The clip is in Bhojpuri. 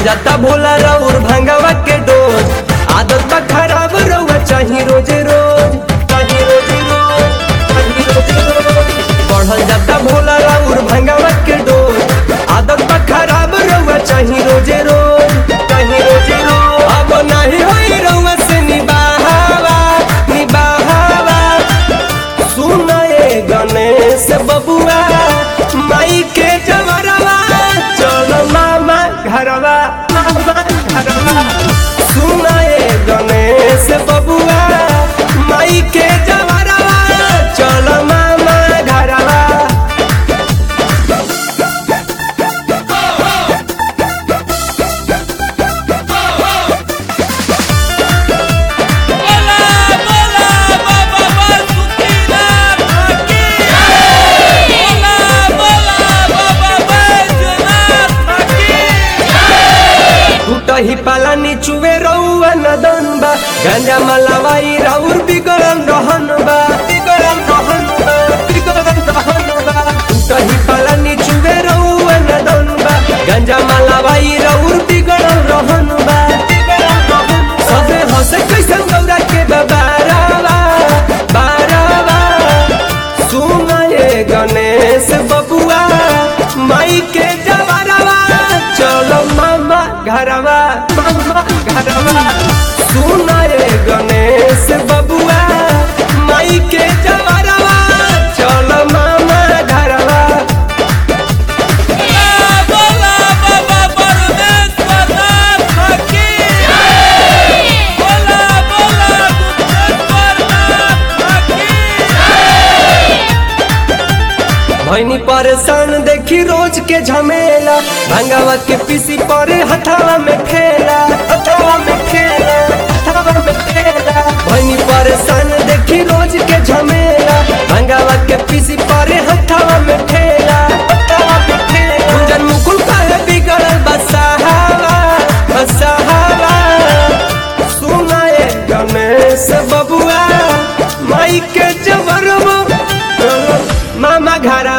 जाता भोला राउर भांगवा के डोज आदत बा खराब रउआ चाही रोजे रोज चाही रोजे रोज चाही रोजे रोज बढ़ल जाता भोला राउर भांगवा के डोज आदत बा खराब रउआ चाही रोजे रोज चाही रोजे रोज अब नहीं होई रउआ से निबाहवा निबाहवा सुनाए गणेश बबुआ माई के जवरवा चल मामा घरवा मामा घरवा सुनाए गणेश बबुआ माई के जवरवा चल मामा घरवा बोला बोला बाबा बासुकीनाथ की बोला बोला बाबा बैजनाथ की टूटही पाला निचुवे रउआ नदन बा गांजा मलावाई राउर बिगड़न रहन बा बिगड़न रहन बा बिगड़न रहन बा टूटही पाला निचुवे रउआ नदन बा गांजा मलावाई राउर बिगड़न रहन बा बिगड़न रहन बा। सबे हंसे कैसन गौरा के बारावा बारावा सुनाए गणेश बबुआ माई के जवरवा चलो मामा घरवा मामा घरवा सुनाए गणेश बबुआ माई के जवरवा चलो मामा घरवा बोला बोला बाबा परमेश्वरनाथ की बोला बोला गुप्तेश्वरनाथ की भैनी परेशान देखी रोज के झमेला भंगावा के पीसी परे हथावा में खेला हथावा में खेला हथावा में खेला भैनी परेशान देखी रोज के झमेला भंगावा के पीसी परे हथावा में खेला हथावा में खेला गुंजन मुकुल काहे बिगड़ल बसाहावा बसाहावा सुनाए गणेश बबुआ माई के जवरवा मामा घर